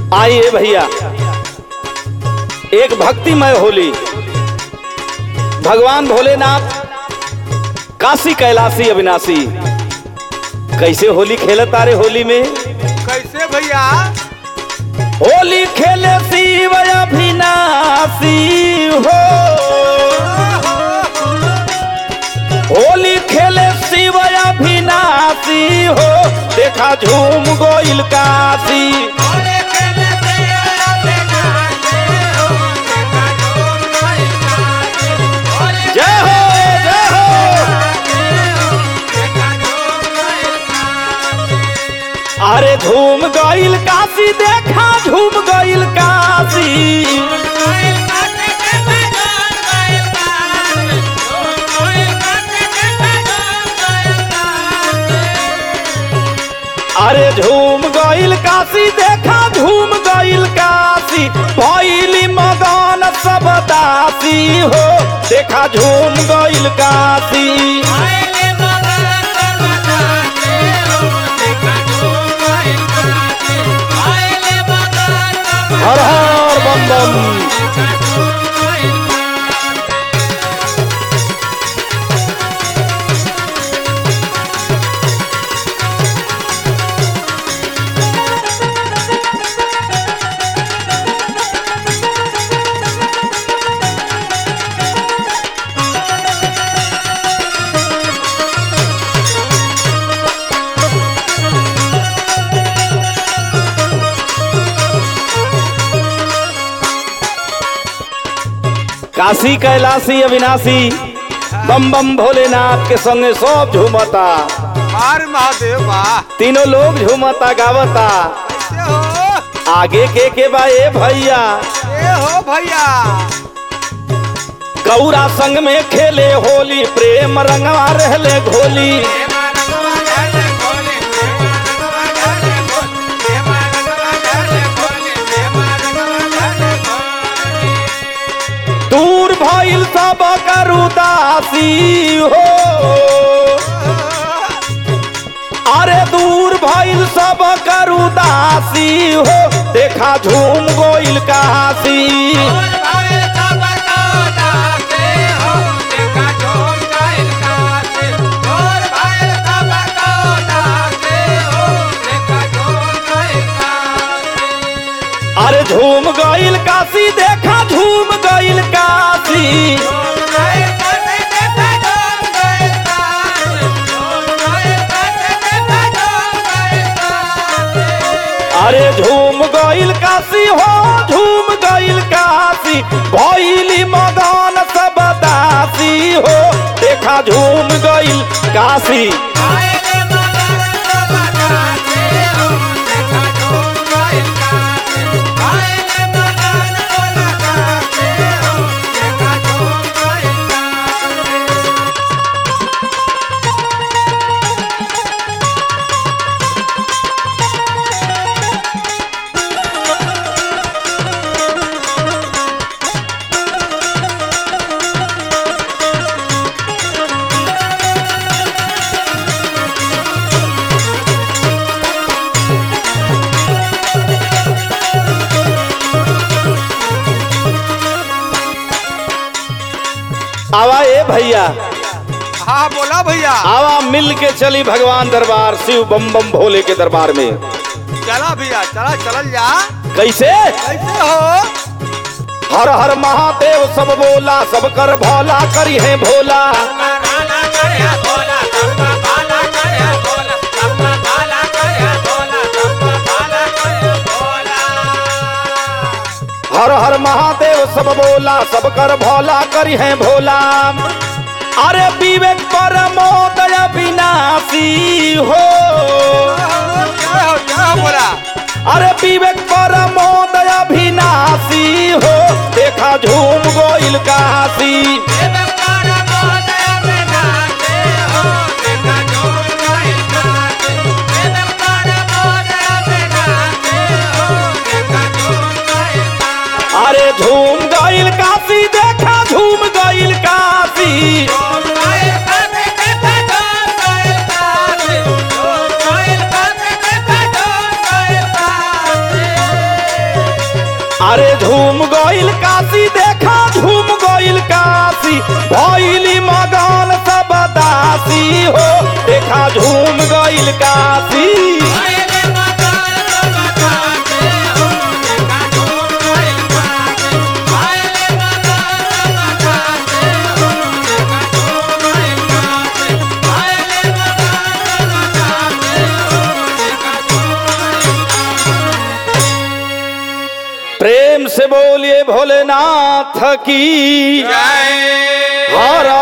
आइए भैया एक भक्तिमय होली भगवान भोलेनाथ काशी कैलाशी अविनाशी कैसे होली खेलत तारे होली में कैसे भैया होली खेले शिव अविनाशी हो होली खेले शिव अविनाशी हो देखा झूम गोइल काशी जय हो जय हो अरे झूम गइल काशी देखा झूम गइल काशी अरे झूम गइल काशी देखा झूम गइल काशी भइली मगन सब दासी हो देखा झूम गइल काशी हर हर बम बम काशी कैलाशी अविनाशी बम बम भोलेनाथ के संगे सब झूमता मार महादेव वाह तीनों लोग झूमता गावता कैसे हो आगे के के बा ए भैया ए हो भैया गौरा संग में खेले होली प्रेम रंगवा रहले घोली दूर भइल सब करुदासी हो अरे दूर भइल सब करुदासी हो देखा झूम गोइल काशी अरे झूम गइल काशी देखा झूम गइल काशी अरे झूम गइल काशी हो झूम गइल काशी भइली मगन सब दासी हो देखा झूम गइल काशी आवा ए भैया हाँ बोला भैया आवा मिल के चली भगवान दरबार शिव बम बम भोले के दरबार में चला भैया चला चलल जा कैसे कैसे हो हर हर महादेव सब बोला सब कर भोला करी है भोला हर हर महादेव सब बोला सब कर भोला करी है भोला अरे विवेक परमोदय विनाशी हो क्या हो क्या हो बोला अरे विवेक परमोदय विनाशी हो देखा झूम गोइल काशी अरे झूम गइल काशी देखा झूम गइल काशी अरे झूम गइल काशी देखा झूम गइल काशी भइली मगन सब दासी हो देखा झूम गइल काशी प्रेम से बोलिए भोलेनाथ की जय हर